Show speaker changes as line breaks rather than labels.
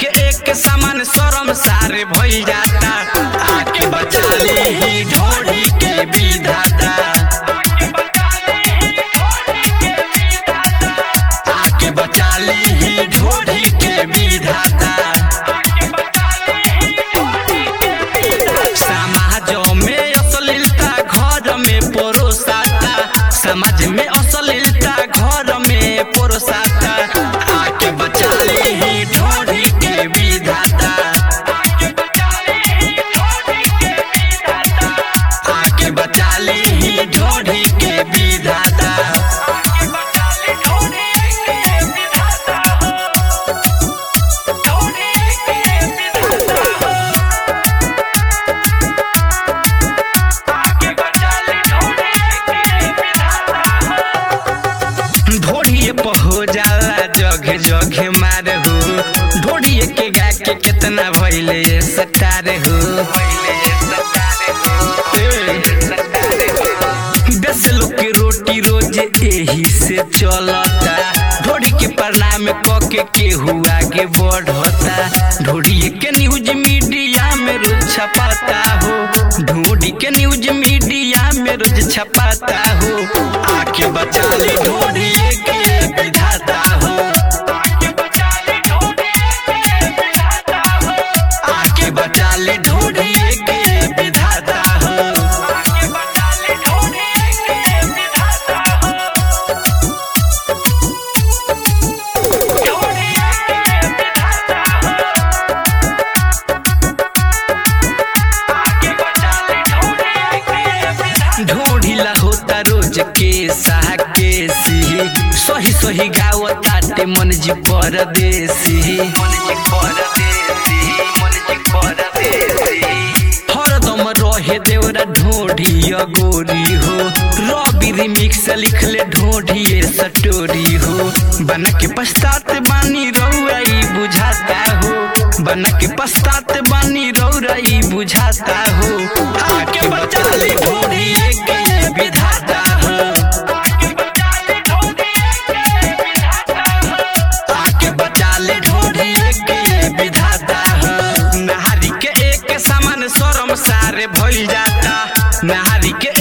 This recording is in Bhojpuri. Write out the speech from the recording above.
के एक समान शरम सारे भइल जाता आके बचा ली ढोढ़ी के विधाता आके बचा ली ढोढ़ी के विधाता समाजों में अश्लीलता घर में परोसाता समाज में अश्लीलता घर में परोसाता आके बचा ली ढोढ़ी के विधाता आके बचा ली ढोढ़ी के विधाता ढोढ़िए पर हो जाला जगह जगह मार हो ढोढ़िए के गा के कितना भइले सटार हो दस लोग के रोटी रोज एही से चलता ढोढ़ी के प्रणाम क के केहू आगे बढ़ता ढोढ़िए के न्यूज मीडिया में रोज छपाता हो ढोढ़ी के न्यूज मीडिया में रोज छपाता हो आके बचा ली ढोढ़िए के विधाता हो आके बचा ली ढोढ़िए के विधाता हो ढोढ़िला होता रोज के साह के सी सही सही गावताटे मन जी परदेसी मन जी परदेसी मन जी परदेसी हरदम रहे देवरा ढोढ़िया गोरी हो रवि रिमिक्स लिखले ढोढ़िए सटोरी हो बन के पछतात बानी रौराई बुझाता हो बन के पछतात बानी रौराई बुझाता हो आके बचा ले ढोढ़िए के विधाता हो आके बचा ले ढोढ़िए के विधाता हो नहारी के एक समान शरम सारे भइल जाता नहारी के